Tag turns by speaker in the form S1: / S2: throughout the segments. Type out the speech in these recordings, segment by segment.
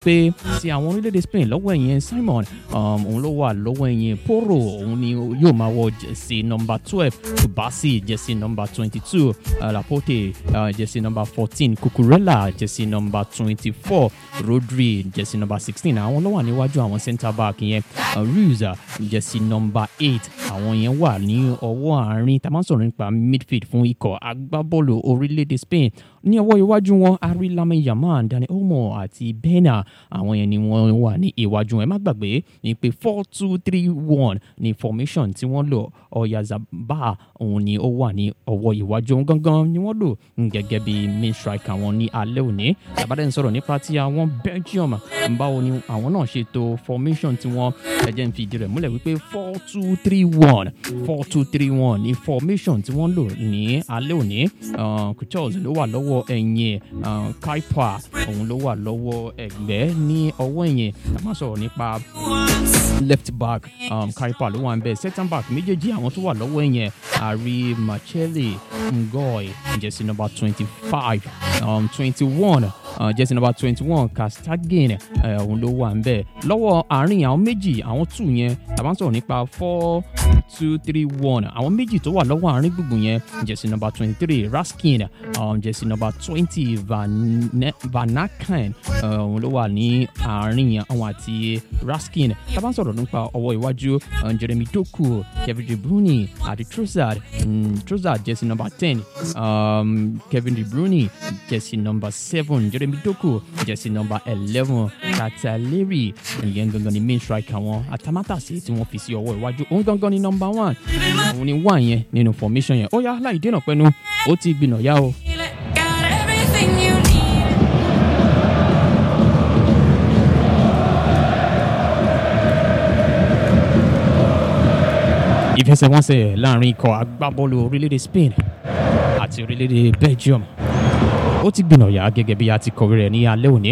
S1: wípé ti àwọn orílẹ̀-èdè Spain lọ́wọ́ ẹ̀yìn Simon um, òun ló wà lọ́wọ́ ẹ̀yìn Porro òun ni yóò máa wọ jẹ̀sí nọ́mbà twelve Kubasi jẹ̀sí nọ́mbà twenty two Laporte uh, jẹ̀sí nọ́mbà fourteen Cucurella jẹ̀sí nọ́mbà twenty four Rodri jẹ̀sí nọ́mbà sixteen àwọn ló wà níwájú àwọn centre back yẹn uh, Ruiz jẹ̀sí nọ́mbà eight àwọn yẹn wà ní ọwọ́ àárín tá a máa ń sọ̀rọ̀ nípa midfield fún ikọ̀ agbábọ́ọ̀lù orílẹ̀-èdè Spain ní ọwọ́ iwájú wọn ari Lamine Yamal Dani Olmo àti Bena àwọn yẹn ni wọ́n wà ní iwájú wọn ẹ má gbàgbé ní pé four two three one ní formation tí wọ́n lò Oyarzabal òun ni ó wà ní ọwọ́ iwájú òun gangan ni wọ́n lò gẹ́gẹ́ bí main striker wọn ní alẹ́ òní tàbádẹ́ ń sọ̀rọ̀ nípa ti àwọn Belgium báwo ni àwọn náà ṣètò formation tí wọ́n ẹ̀jẹ̀ ń fi ìdí rẹ̀ múlẹ̀ wípé four two three one four two three one ní formation tí wọ́n lò ní alẹ́ òní Kuchels ló wà lọ́wọ́ ẹ̀yìn Kaipa òun ló wà lọ́wọ́ ẹ̀gbẹ́ ní ọwọ́ ẹ̀yìn a máa sọ̀rọ̀ nípa left back um, Kaipa ló wà ń bẹ̀ second back méjèèjì àwọn tó wà lọ́wọ́ ẹ̀yìn àrí Machele Ngoy jẹ́sí nọ́mbà twenty five twenty one jẹ́sí nọ́mbà twenty one Castagen òun ló wà ń bẹ̀ lọ́wọ́ àárín àwọn méjì àwọn two yẹn tàbá ń sọ̀rọ̀ nípa four two three one àwọn méjì tó wà lọ́wọ́ àárín gbùngbùn yẹn jẹ́sí nọ́mbà twenty three Raskin um, jẹ́sí nọ́mbà twenty Vanakan òun ló wà ní àárín àwọn àti Raskin tàbá ń sọ̀rọ̀ nípa ọwọ́ iwájú Jeremy Doku Kevin De Bruyne àti Trossard Trossard jẹ́sí nọ́mbà ten um, Kevin De Bruyne jẹ́sí nọ́mbà seven Jeremy Doku jẹ́sí nọ́mbà eleven Kataleri ìyẹn gangan ni main striker wọn atamátàsí tí wọ́n fi sí ọwọ́ iwájú òun gangan ni nọ́mbà one òun ni one yẹn nínú formation yẹn ó yá láì dènà pẹ́nu ó ti gbìnà yá o.
S2: Got everything you need.
S1: ìfẹsẹ̀wọnsẹ̀ láàrin ikọ̀ agbábọ́ọ̀lù orílẹ̀-èdè Spain àti orílẹ̀-èdè Belgium ó ti gbìnà yá gẹ́gẹ́ bí a ti kọ̀wé rẹ̀ ní alẹ́ òní.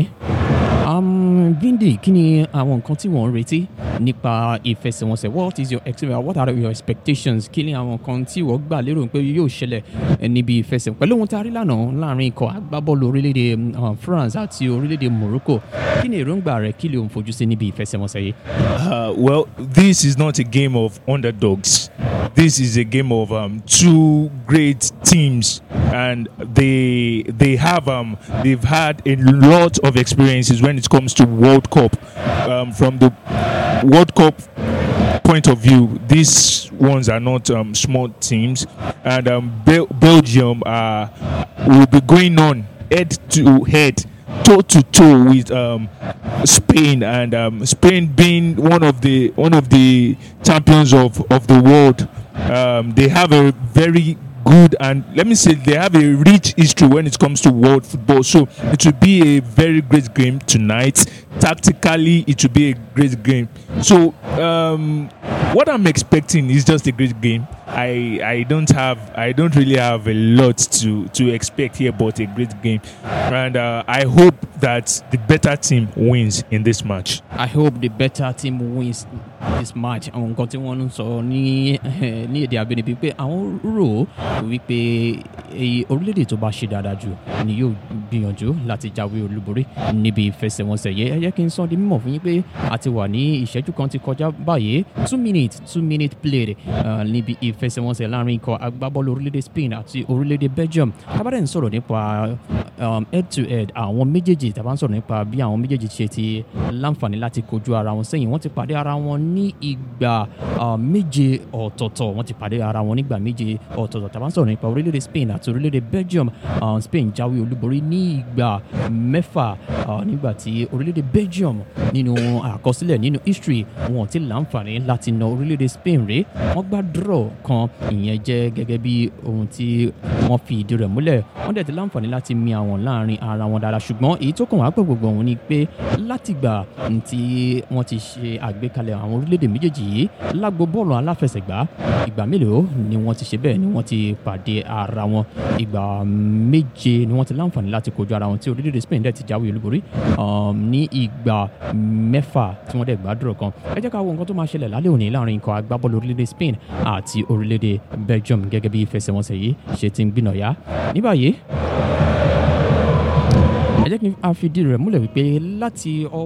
S1: Um, Vindi kí ni àwọn nǹkan tí wọ́n ń retí nípa ìfẹsẹ̀wọnsẹ̀ what is your experience what are your expectations kí ni àwọn nǹkan tí wọ́n gbà lérò pé yóò ṣẹlẹ̀ níbi ìfẹsẹ̀ pẹ̀lú ohun tá a rí lánàá láàrin ikọ̀ agbábọ́ọ̀lù orílẹ̀-èdè um, France àti orílẹ̀-èdè Morocco kí ni èròǹgbà rẹ̀ kí lè òun fojú sí níbi ìfẹsẹ̀wọnsẹ̀ yìí.
S3: Uh, well, this is not a game of underdogs. This is a game of um, two great teams, and they they have um, they've had a lot of experiences when it comes to World Cup. Um, from the World Cup point of view, these ones are not um, small teams, and um, Bel- Belgium uh, will be going on head to head toe to toe with um, Spain and um, Spain being one of the one of the champions of, of the world. Um, they have a very good and let me say they have a rich history when it comes to world football. So it will be a very great game tonight. Tactically, it will be a great game. So um, what I'm expecting is just a great game. I I don't have I don't really have a lot to to expect here, but a great game, and uh, I hope that the better team wins in this match.
S1: I hope the better team wins this match. àwọn nǹkan tí wọ́n ń sọ ní ní èdè àbínibí pé àwọn rò wípé èyí orílẹ̀-èdè tó bá ṣe dáadáa jù ni yóò gbìyànjú láti jáwé olúborí níbi ìfẹsẹ̀wọnsẹ̀ yẹ ẹ jẹ́ kí n sọ di mímọ̀ fún yín pé a ti wà ní ìṣẹ́jú kan ti kọjá báyìí two minutes two minute played uh, níbi ìfẹsẹ̀wọnsẹ̀ láàrin ikọ̀ agbábọ́ọ̀lù orílẹ̀-èdè Spain àti orílẹ̀-èdè Belgium tábàdàn ń sọ̀rọ̀ nípa um, head to head àwọn méjèèjì tàbá ń sọ̀rọ̀ nípa bí àwọn méjèèjì ṣe ti láǹfààní láti kojú ara wọn sẹ́yìn wọ́n ti pàdé ara wọn ní ìgbà uh, méje ọ̀tọ̀ọ̀tọ̀ wọ́n ti pàdé ara wọn nígbà méje ọ̀tọ̀ọ̀tọ̀ tàbá ń sọ̀rọ̀ nípa orílẹ̀-èdè Spain àti orílẹ̀-èdè Belgium uh, Spain jáwé olúborí ní ìgbà mẹ́fà uh, nígbà tí orílẹ̀-èdè Belgium nínú àkọsílẹ̀ nínú history wọn ti láǹfààní láti na orílẹ̀-èdè Spain rèé wọ́n gbá draw kan ìyẹn jẹ́ gẹ́gẹ́ bí ohun tí wọ́n fi ìdí rẹ̀ múlẹ̀ wọ́n dẹ̀ ti láǹfààní láti mi àwọn láàrin ara wọn dáadáa ṣùgbọ́n èyí tó kàn wá pẹ̀ gbogbo òun ni pé látìgbà tí wọ́n ti ṣe àgbékalẹ̀ àwọn orílẹ̀-èdè méjèèjì yìí lágbo bọ́ọ̀lù aláfẹsẹ̀gbá ìgbà mélòó ni wọ́n ti ṣe bẹ́ẹ̀ ni wọ́n ti pàdé ara wọn ìgbà méje ni wọ́n ti láǹfààní láti kojú ara wọn tí orílẹ̀-èdè Spain dẹ̀ ti jáwé olúborí um, ní ìgbà mẹ́fà tí wọ́n dẹ̀ gbàdúrà kan ẹ jẹ́ ká wo nǹkan tó máa ṣẹlẹ̀ lálẹ́ òní láàrin ikọ̀ agbábọ́ọ̀lù orílẹ̀-èdè Spain àti orílẹ̀-èdè Belgium gẹ́gẹ́ bí ìfẹsẹ̀wọnsẹ̀ yìí ṣe ti ń gbìnàyà ní báyìí ẹ jẹ́ kí a fi ìdí rẹ̀ múlẹ̀ wípé láti ọ